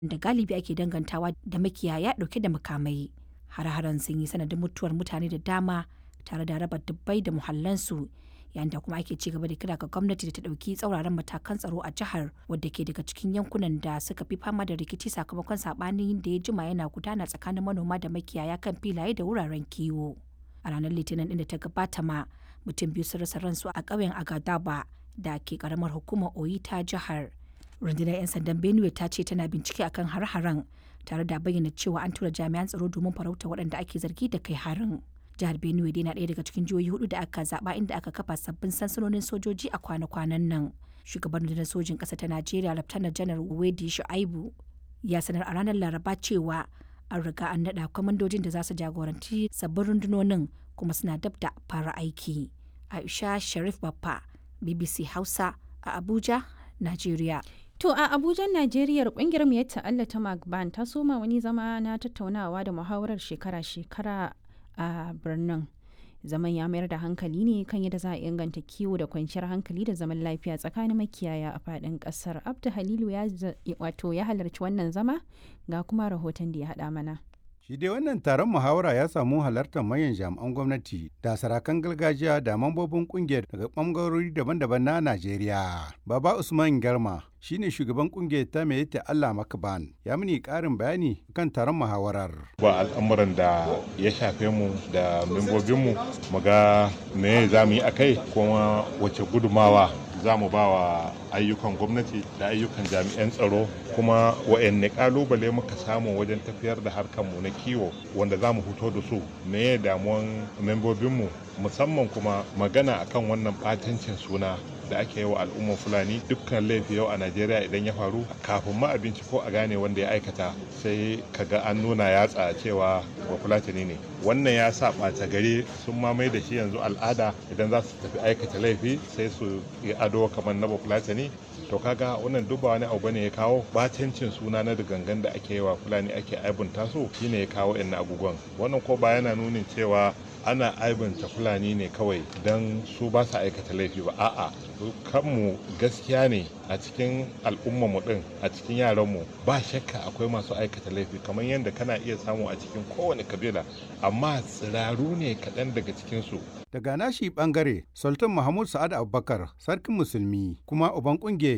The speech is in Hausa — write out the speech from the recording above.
da galibi ake dangantawa da makiyaya ɗauke da makamai. Har-haren sun yi sanadin mutuwar mutane da dama tare da raba dubbai da muhallansu yayin da kuma ake ci gaba da kira ga gwamnati da ta ɗauki tsauraran matakan tsaro a jihar wadda ke daga cikin yankunan da suka fi fama da rikici sakamakon saɓanin da ya jima yana gudana tsakanin manoma da makiyaya kan filaye da wuraren kiwo. A ranar Litinin ɗin da ta gabata ma mutum biyu sun rasa ransu a ƙauyen Agadaba da ke ƙaramar hukumar Oyi ta jihar. Rundunar 'yan sandan Benue ta ce tana bincike akan har-haren tare da bayyana cewa an tura jami'an tsaro domin farauta waɗanda ake zargi da kai harin. jihar benue dai na ɗaya daga cikin jihohi hudu da aka zaba inda aka kafa sabbin sansanonin sojoji a kwana-kwanan nan shugaban rundunar sojin ƙasa ta najeriya laftanar janar wedi shu'aibu ya sanar a ranar laraba cewa an riga an naɗa kwamandojin da za su jagoranci sabbin rundunonin kuma suna dab da fara aiki aisha sharif baffa bbc hausa a abuja najeriya To a Abuja, Najeriya kungiyar mu ta Allah ta Magban ta soma wani zama na tattaunawa da muhawarar shekara-shekara a birnin zaman ya mayar da hankali ne kan yadda za a inganta kiwo da kwanciyar hankali da zaman lafiya tsakanin makiyaya a fadin kasar abdu halilu ya wato ya halarci wannan zama ga kuma rahoton da ya haɗa mana Shi dai wannan taron muhawara ya samu halartar manyan jami'an gwamnati da sarakan gargajiya da mambobin kungiyar daga ɓangarori daban-daban na Najeriya. Baba Usman Garma shine shugaban kungiyar ta mai ta Allah Makaban ya mini ƙarin bayani kan taron muhawarar. Ba al'amuran da ya shafe mu da membobinmu mu ga me za mu yi a kai kuma wace gudumawa za mu ba wa ayyukan gwamnati da ayyukan jami'an tsaro kuma wa'anne kalubale muka samu wajen tafiyar da harkarmu na kiwo wanda za mu fito da su me damuwan membobinmu musamman kuma magana akan wannan batancin suna da ake yi wa al'ummar fulani dukkan laifi yau a najeriya idan ya faru kafin ma abinci ko a gane wanda ya aikata sai kaga an nuna yatsa cewa ba fulatani ne wannan ya sa ɓata gari sun mamaye da shi yanzu al'ada idan za su tafi aikata laifi sai su yi ado kamar na bafulatani to kaga wannan duk ba wani abu bane ya kawo batancin suna na da gangan da ake yi wa fulani ake aibunta su shine ya kawo yan abubuwan wannan ko ba yana nunin cewa ana aibanta fulani ne kawai don su ba su aikata laifi ba a'a kanmu gaskiya ne a cikin al'ummarmu din a cikin yaranmu ba shakka akwai masu aikata laifi kamar yadda kana iya samu a cikin kowane kabila amma tsiraru ne kaɗan daga cikinsu Daga nashi bangare, Sultan Mahmud Sa'ad Abubakar, sarkin musulmi, kuma uban kungiyar